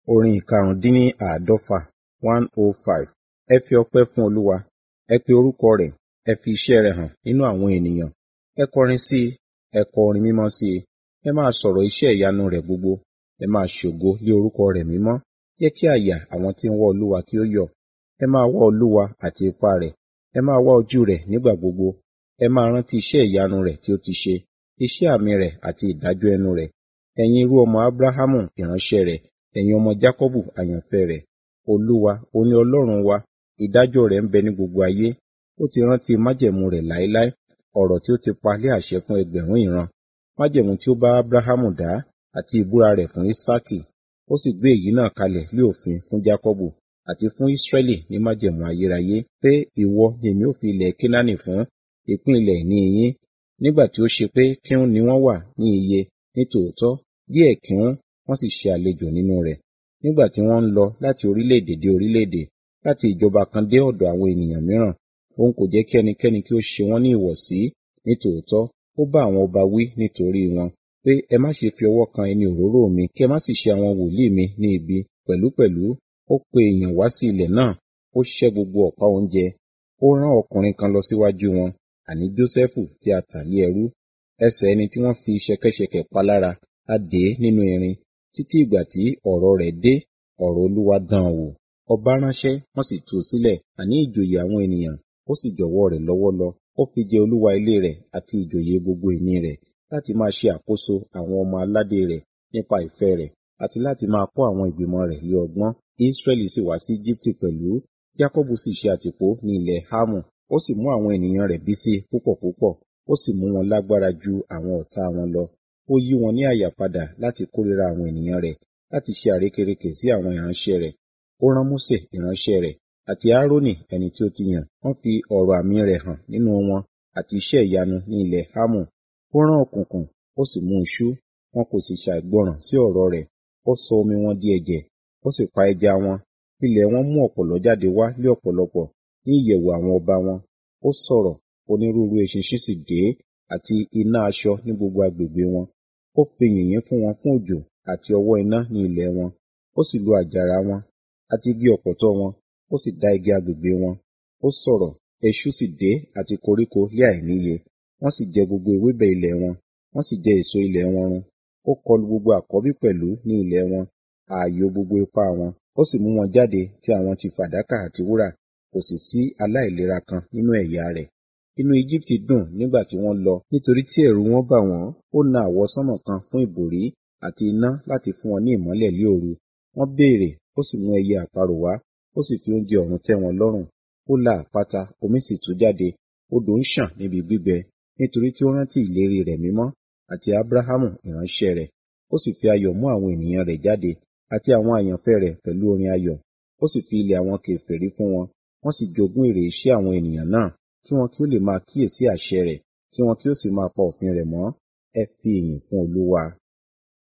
Orin ìkarùndínláàádọ́fà one oh five. Ẹ fi ọpẹ́ fún Olúwa. Ẹ pe orúkọ rẹ̀. Ẹ fi iṣẹ́ rẹ̀ hàn nínú àwọn ènìyàn. Ẹ kọrin sí i. Ẹ kọ orin mímọ́ sí i. Ẹ máa sọ̀rọ̀ iṣẹ́ ìyanu rẹ̀ gbogbo. Ẹ máa ṣògo lé orúkọ rẹ̀ mímọ́. Jẹ́ kí àyà àwọn tí ń wá Olúwa kí ó yọ̀. Ẹ máa wá Olúwa àti ipá rẹ̀. Ẹ máa wá ojú rẹ̀ nígbà gbogbo. Ẹ máa rántí iṣẹ́ ìyanu rẹ̀ tí ó ti ṣe, iṣẹ́ àmì rẹ̀ àti ìdájọ́ ẹnu rẹ̀. Ẹ̀yin irú ọmọ Ábúráhámù ìránṣẹ́ rẹ̀, ẹ̀yin ọmọ Jákọ́bù àyànfẹ́ rẹ̀. Olúwa, òun ni Ọlọ́run wa, ìdájọ́ rẹ̀ ń bẹ ní gbogbo ayé. Ó ti rántí májẹ̀mú rẹ̀ láéláé, ọ̀rọ̀ tí ó ti pa lé àṣẹ fún ẹgbẹ̀rún ìran. Májẹ̀mú tí ó bá Ábúráhámù dá àti ìbúra rẹ̀ fún Ísákì. Ó sì gbé èyí náà kalẹ̀ lé òfin fún Jákọ́bù àti fún Ísírẹ́lì ní májẹ̀mú ayérayé pé ìwọ ni èmi ó fi ilẹ̀ Kénáánì fún ìpín ilẹ̀ ìní yín. Nígbà tí ó ṣe pé kíhún ni wọ́n wà ní iye ní tòótọ́, díẹ̀ kíhún wọ́n sì ṣe àlejò nínú rẹ̀. Nígbà tí wọ́n ń lọ láti orílẹ̀-èdè dé orílẹ̀-èdè, láti ìjọba kan dé ọ̀dọ̀ àwọn ènìyàn mìíràn, òun kò jẹ́ kí ẹnikẹ́ni kí ó ṣe wọ́n ní ìwọ̀sí. Ní tòótọ́, ó bá àwọn ọba wí nítorí wọn, pé ẹ má ṣe fi ọwọ́ kan ẹni òróró mi, kí ẹ má sì ṣe àwọn wòlíì mi ní ibi. Pẹ̀lúpẹ̀lú, ó pe èèyàn wá sí ilẹ̀ náà, ó ṣẹ́ gbogbo ọ̀pá oúnjẹ. Ó rán ọkùnrin kan lọ síwájú wọn, àní Jósẹ́fù tí a tà lé ẹrú. Ẹsẹ̀ ẹni tí wọ́n fi ṣẹ̀kẹ̀ṣẹ̀kẹ̀ pa lára, a dè é nínú irin, títí ìgbà tí ọ̀rọ̀ rẹ̀ dé, ọ̀rọ̀ Olúwa dán an wò. Ọba ránṣẹ́, wọ́n sì tú u sílẹ̀, àní ìjòyè àwọn ènìyàn, ó sì jọ̀wọ́ rẹ̀ lọ́wọ́ lọ. Ó fi jẹ olúwa ilé rẹ̀ àti ìjòyè gbogbo ìní rẹ̀, láti máa ṣe àkóso àwọn ọmọ aládé rẹ̀ nípa ìfẹ́ rẹ̀, àti láti máa kọ́ àwọn ìgbìmọ̀ rẹ̀ lé ọgbọ́n. Ísírẹ́lì sì wá sí Jíptì pẹ̀lú. Jákọ́bù sì ṣe àtìpó ní ilẹ̀ Hámù. Ó sì mú àwọn ènìyàn rẹ̀ bí sí púpọ̀ púpọ̀. Ó sì mú wọn lágbára ju àwọn ọ̀tá wọn lọ. Ó yí wọn ní àyà padà láti kórìíra àwọn ènìyàn rẹ̀, láti ṣe àrékérekè sí àwọn ìránṣẹ́ rẹ̀. Ó rán Mósè ìránṣẹ́ rẹ̀ àti Áárónì ẹni tí ó ti yàn. Wọ́n fi ọ̀rọ̀ àmì rẹ̀ hàn nínú wọn àti iṣẹ́ ìyanu ní ilẹ̀ Hámù. Ó rán òkùnkùn, ó sì mú iṣú. Wọn kò sì ṣàìgbọràn sí ọ̀rọ̀ rẹ̀. Ó sọ omi wọn di ẹ̀jẹ̀, ó sì pa ẹja wọn. Ilẹ̀ wọn mú ọ̀pọ̀lọ́ jáde wá lé ọ̀pọ̀lọpọ̀ ní ìyẹ̀wù àwọn ọba wọn. Ó sọ̀rọ̀, onírúurú eṣinṣin sì dé, àti iná aṣọ ní gbogbo agbègbè wọn. Ó fi yìnyín fún wọn fún òjò àti ọwọ́ iná ní ilẹ̀ wọn. Ó sì lu àjàrà wọn àti igi ọ̀pọ̀tọ́ wọn, ó sì dá igi agbègbè wọn. Ó sọ̀rọ̀, eṣú sì dé àti koríko lé àìníye. Wọ́n sì jẹ gbogbo ewébẹ̀ ilẹ̀ wọn, wọ́n sì jẹ èso ilẹ̀ wọn run. Ó kọlu gbogbo àkọ́bí pẹ̀lú ní ilẹ̀ wọn, ààyò gbogbo ipá wọn. Ó sì mú wọn jáde tí àwọn ti fàdákà àti wúrà, kò sì sí aláìlera kan nínú ẹ̀yà rẹ̀. Inú Íjíbítì dùn nígbà tí wọ́n lọ, nítorí tí ẹ̀rù wọn bà wọ́n. Ó na àwọsánmọ̀ kan fún ìbòrí àti iná láti fún wọn ní ìmọ́lẹ̀ lé òru. Wọ́n béèrè, ó sì mú ẹyẹ àparò wá, ó sì fi oúnjẹ ọ̀run tẹ́ wọn lọ́rùn. Ó la àpáta, omi sì tú jáde, odò ń ṣàn níbi gbígbẹ, nítorí tí ó rántí ìlérí rẹ̀ mímọ́ àti Ábúráhámù ìránṣẹ́ rẹ̀. Ó sì fi ayọ̀ mú àwọn ènìyàn rẹ̀ jáde, àti àwọn àyànfẹ́ rẹ̀ pẹ̀lú orin ayọ̀. Ó sì fi ilẹ̀ àwọn kèfèrí fún wọn, wọ́n sì jogún èrè iṣẹ́ àwọn ènìyàn náà, kí wọn kí ó lè máa kíyèsí àṣẹ rẹ̀, kí wọn kí ó sì máa pa òfin rẹ̀ mọ́. Ẹ fi ìyìn fún Olúwa.